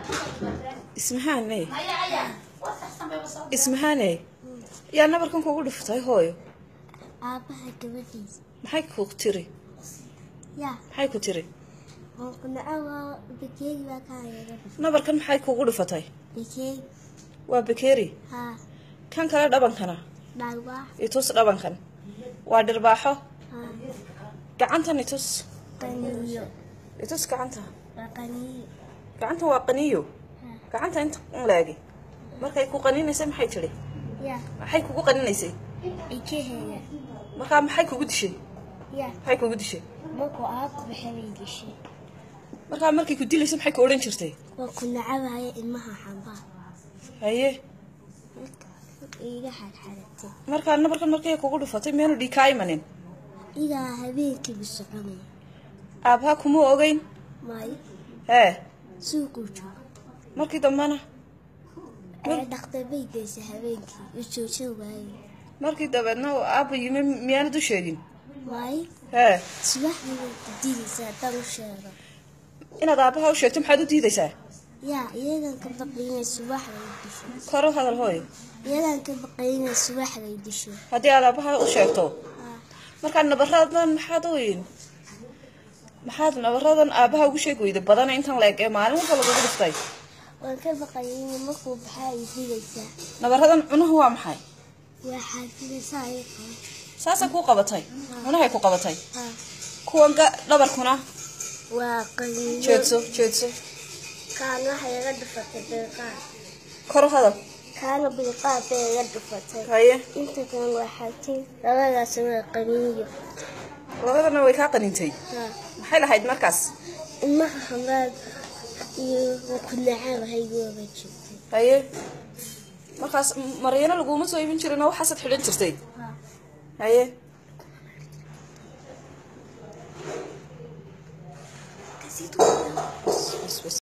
ismahaane ismahaane yaa nabarkan kugu dhiftay hooyo aabaha gabadhiisa maxay ku tiri yaa maxay ku tiri qunqunacaa bakeeri baa ka hayaga nabarkan maxay kugu dhifatay bakeeri waa bakeeri haa kan kale dhabankana dhaalwaa itus dhabankan waa dhirbaaxo haa gacantan itus qaniyo itus gacanta waa qaniyo gacantan waa qaniyo haa gacanta inta unlaagi markay ku qaninaysay maxay tidhi yaa maxay kugu qaninaysay ikaheeda markaa maxay kugu dishay yaa maxay kugu dishay markuu aabku baxabay gashay markaa markay ku dilaysay maxay ku odhan jirtay waa ku nacabaya ilmaha xambaa haye iga xadxadatay markaa nabarkan markay kugu dhifatay meenu dhii kaa imanin idaa habeenkiibu soconaya aabbaha kuma ogeyn maayo hee suuquu joogo markii dambena ee dhaktar bay geysay habeenkii u joojin waaye markii dabeedna uu aabba yimi miyaanad u sheegin waayo hee subaxdii bay ku diidaysaa haddaan u sheego inaad aabbaha u sheegto maxaad u diidaysaa yaa iyadan ka baqaynay subaxday disho kor u hadal hooyo iyadan ka baqaynay subaxday disho haddii aad aabbaha u sheegto haa markaa nabaradan maxaad u maxaad nabaradan aabbaha ugu sheegi weyday badana intan la eg ee maalin walba lagugu dhiftay waan ka baqaynay markuu baxaa ay dilaysaa nabaradan cunuhu waa maxay waa xaafidaysaa ay qaba saasay kuu qabatay cunahay ku qabatay haa kuwan ga dhabarkuna waa qaniyo jeedso jeedso kaana waxay iga dhufatay bilqaad kor u hadal kaana bilqaad bay iga dhufatay haye inta kale waa xatin labadaas waa qaniyo labadana way kaa qanintay haa maxay lahayd markaas ilmaha xambaad iyo ku nacaba haygooga jirtay haye markaas maryano laguma soo iibin jirin oo waxaasaad xidhan jirtay haa haye kasi bas bas